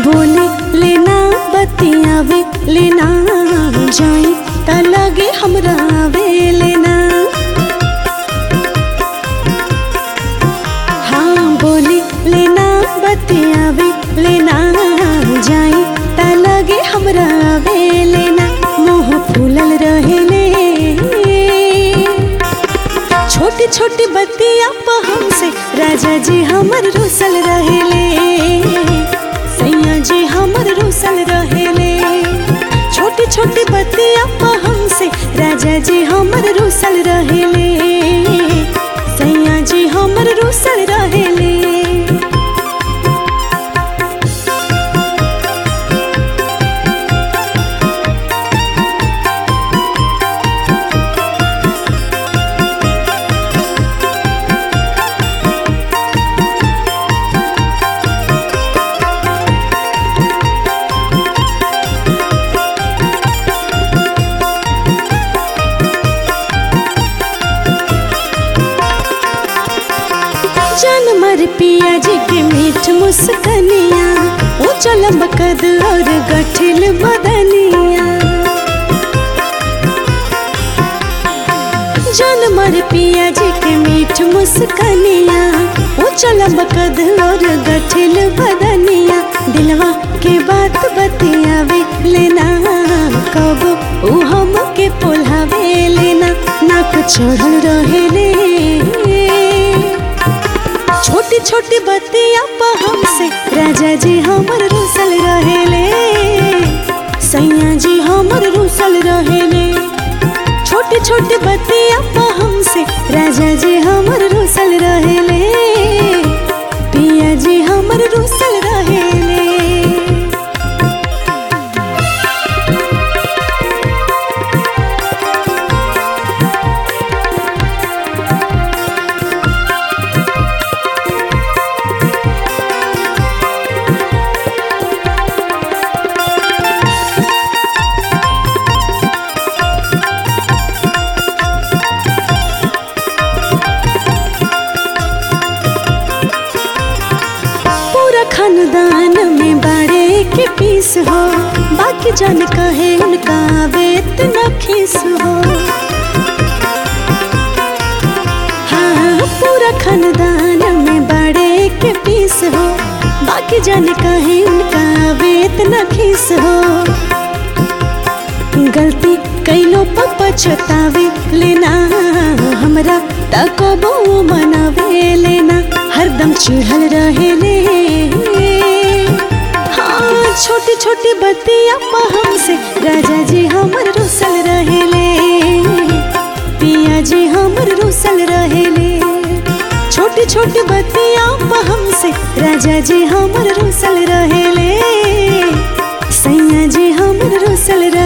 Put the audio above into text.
बोले लेना बतियावे लेना जाई त लगे हमरा आवे लेना हाँ बोले लेना बतियावे लेना जाई त लगे हमरा आवे लेना मुँह फूलल रहेले छोटी छोटी बत्तियां पे हमसे राजा जी हमर रुसल रहेले सैया जी हमर रुसल रहेले छोटी छोटी बत्तियां पे हमसे राजा जी हमर रुसल रहेले सैया जी हमर रुसल रहेले जान मर पिया जी के मीठ मुस्कनिया वो चलम कद और गठिल बदनिया जान मर पिया जी के मीठ मुस्कनिया वो चलम कद और गठिल बदनिया दिलवा के बात बतियावे लेना कब ऊ हम के पोल्हावे लेना नाक चढ़ल रहेले छोटी छोटी बत्तियां पा हमसे राजा जी हमर रुसल रहेले सैया जी हमर रुसल रहेले छोटी छोटी बत्तियां पा हमसे राजा जी हमर रुसल रहेले पिया जी हमर रुसल रहेले पूरा खानदान में बाड़े के पीस हो बाकी जन कहे उनका वेत न खीस हो हाँ पूरा खानदान में बाड़े के पीस हो बाकी जन कहे उनका वेत न खीस हो गलती कैलो पर पछतावे लेना हमरा तको मनावे लेना हरदम चिढ़ल रहेले हाँ छोटी छोटी बत्तियां पा हमसे राजा जी हमर रुसल रहेले पिया जी हमर रुसल रहेले छोटी छोटी बत्तियां पा हमसे राजा जी हमर रुसल रहेले सैया जी हमर रुसल